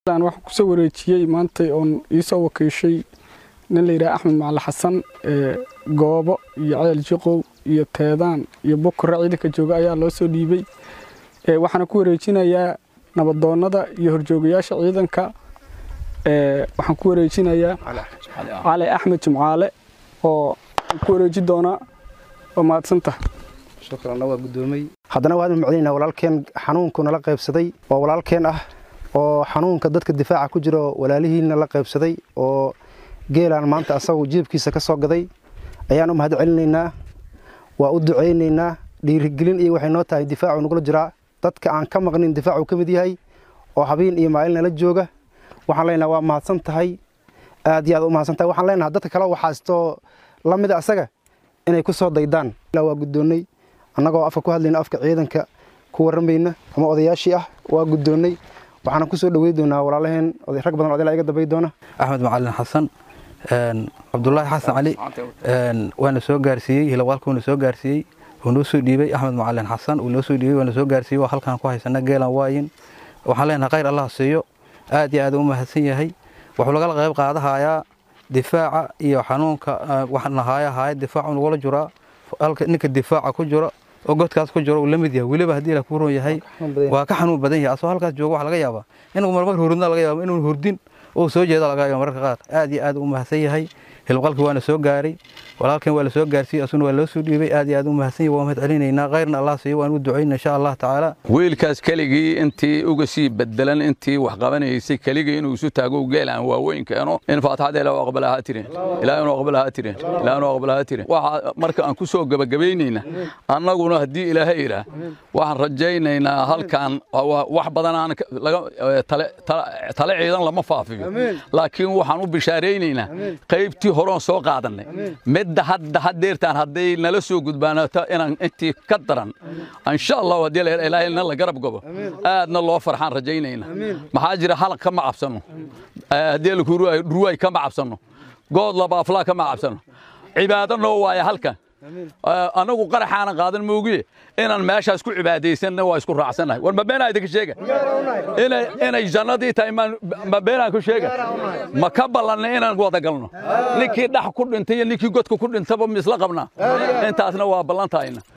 waxaan kusoo wareejiyey maantay oon iisoo wakiishay nin la yidhaha axmed macali xasan goobo iyo ceel jiqow iyo teedaan iyo bukura ciidanka jooga ayaa loo soo dhiibay waxaana ku wareejinayaa nabadoonnada iyo horjoogayaasha ciidanka waxaan ku wareejinayaa cali axmed jimcaale oo ku wareeji doonaa waa mahadsantaha shukranna waa guddoomay haddana waanu macdinayna walaalkeen xanuunku nala qaybsaday oo walaalkeen ah oo xanuunka dadka difaaca ku jiro walaalihiina la qaybsaday oo geelaan maanta asagu jiibkiisa ka soo gaday ayaan u mahad celinaynaa waa u ducaynaynaa dhiirigelin iyo waxay noo tahay difaacu nagula jiraa dadka aan ka maqnin difaacuu ka mid yahay oo habeen iyo maalin nala jooga waxaan leenaha waa mahadsan tahay aad iyo aad u mahadsan tahay waxaan leenaha dadka kale waxaastoo la mida asaga inay ku soo daydaan waa guddoonnay annagoo afka ku hadlayna afka ciidanka ku warramayna ama odayaashii ah waa guddoonnay waxaana ku soo dhawey doonaa walaalaheen rag badan odayla iga dambay doona axmed macalin xasan cabdulaahi xasan cali waana soo gaarsiiyey hilawaalka waana soo gaarsiiyey wuu noo soo dhiibay axmed macalin xasan uu noo soo dhiibay waana soo gaarsiiyey waa halkaan ku haysana geelan waayin waxaan leenahay khayr allah siiyo aad iyo aad u mahadsan yahay wuxuu lagala qayb qaadahayaa difaaca iyo xanuunka waxnahaaya haaya difaacu nagula jiraa halka ninka difaaca ku jiro oo godkaas ku jiro uu la mid yahay weliba haddii la ku ron yahay waa ka xanuun badan yahay asoo halkaas jooga waxa laga yaabaa inuu marmar hurdna laga yaaba inuu hurdin oo soo jeeda laga yaaba mararka qaar aad iyo aad u mahadsan yahay hilqalki waana soo gaaray walaalkan waa la soo gaarsiiyey asuna waa loo soo dhiibay aad iyo aad u mahadsan yahay waa mahad celinaynaa khayrna allah siiyo waan u ducayna insha allah tacaala wiilkaas keligii intii uga sii bedelan intii wax qabanaysay keligii inuu isu taago geelaan waaweyn keeno in faatixada ilaa aqbalahaa tirin ilaa inuu aqbalahaa tirin ilaa inuu aqbalahaa tirin waxa marka aan ku soo gabagabaynayna annaguna haddii ilaahay yidhaah waxaan rajaynaynaa halkan wax badan aan tale ciidan lama faafiyo laakiin waxaan u bishaaraynaynaa qaybtii horoon soo qaadannay midda hadda haddeertaan hadday nala soo gudbaanato inaan intii ka daran insha allah haddii ilaahayna la garab gobo aadna loo farxaan rajaynayna maxaa jira halaq kama cabsanno haddii dhurwaay kama cabsanno good labaaflaa kama cabsanno cibaado noo waaya halkan anagu qaraxaanan qaadan moogiye inaan meeshaas ku cibaadaysanna waa isku raacsannahay war ma beenaa idinka sheega inay jannadii tahay ma beenaan ku sheega ma ka ballanna inaan wada galno ninkii dhax ku dhintay iyo ninkii godka ku dhintaba ma isla qabnaa intaasna waa ballantahayna